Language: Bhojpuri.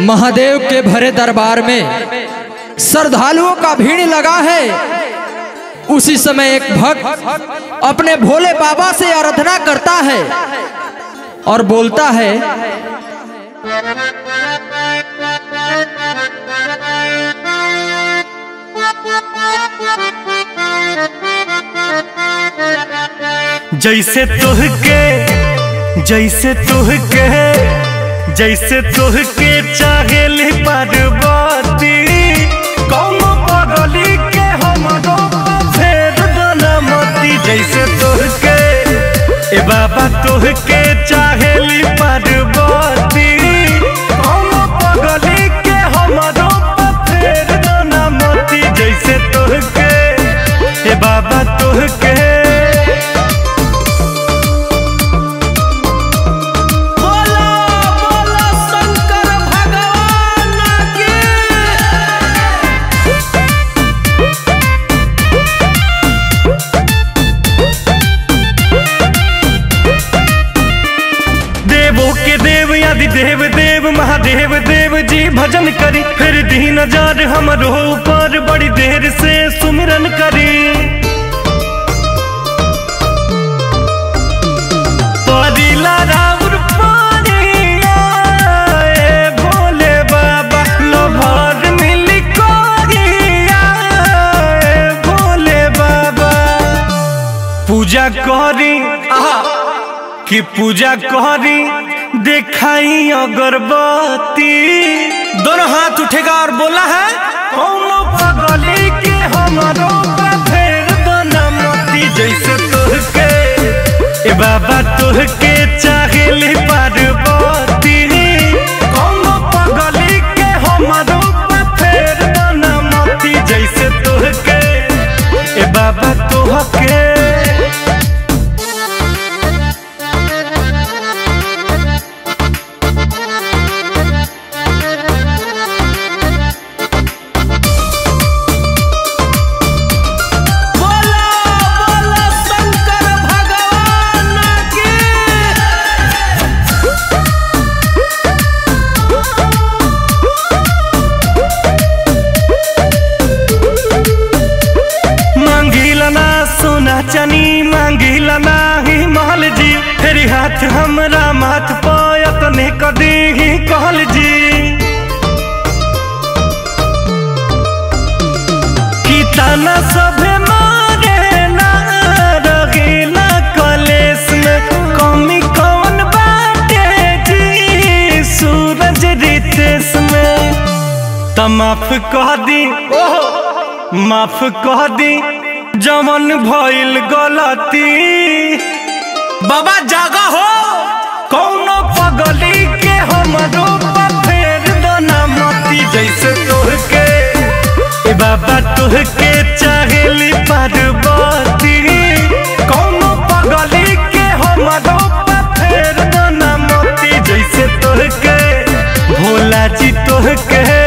महादेव के भरे दरबार में श्रद्धालुओं का भीड़ लगा है उसी समय एक भक्त अपने भोले बाबा से आराधना करता है और बोलता है जैसे तुहके जैसे तुहके जैसे तुहके चाहेली पार्वती कौन पगली के हमरो फेर डोलमती जैसे तुहके ए बाबा तुहके चाहेली पार्वती कौन पगली के हमरो फेर डोलमती जैसे तुहके ए बाबा तुहके बोला बोला शंकर भगवान की देवों के देव आदि देव देव महादेव देव जी भजन करी फिर दीन हजार हमरो ऊपर बड़ी देर से सुमिरन करी परिला राउर पानिया, ए भोले बाबा लोभर मिली कोरिया, ए भोले बाबा पूजा करी आहा कि पूजा करी दिखाई अगरबत्ती दोनों हाथ उठेगा और बोला है कौनो पगली के हमारो फेर दोना मोती जैसे तुहके ए बाबा तुहके चाहेली पार्वती कौनो पगली के हमारो फेर दोना मोती जैसे तुहके ए बाबा तुहके बोला बोला शंकर भगवान की मांगिला ना सोना चनी मांगिला ना ही महल जी फेरी हाथ हमरा माथ पायत ने कदी ही कहल जी की ताना सभे मारे ना रगीला कलेस में कमी कौन बाटे जी सूरज रितेश में त माफ कह दी माफ कह दी जमन भइल गलती बाबा जागा हो कौनो पगली के हमरो फेर दोना मती जैसे तोहके ए बाबा तोहके चाहेली पार्वती कौनो पगली के हमरो फेर दोना मती जैसे तोहके भोला जी तोहके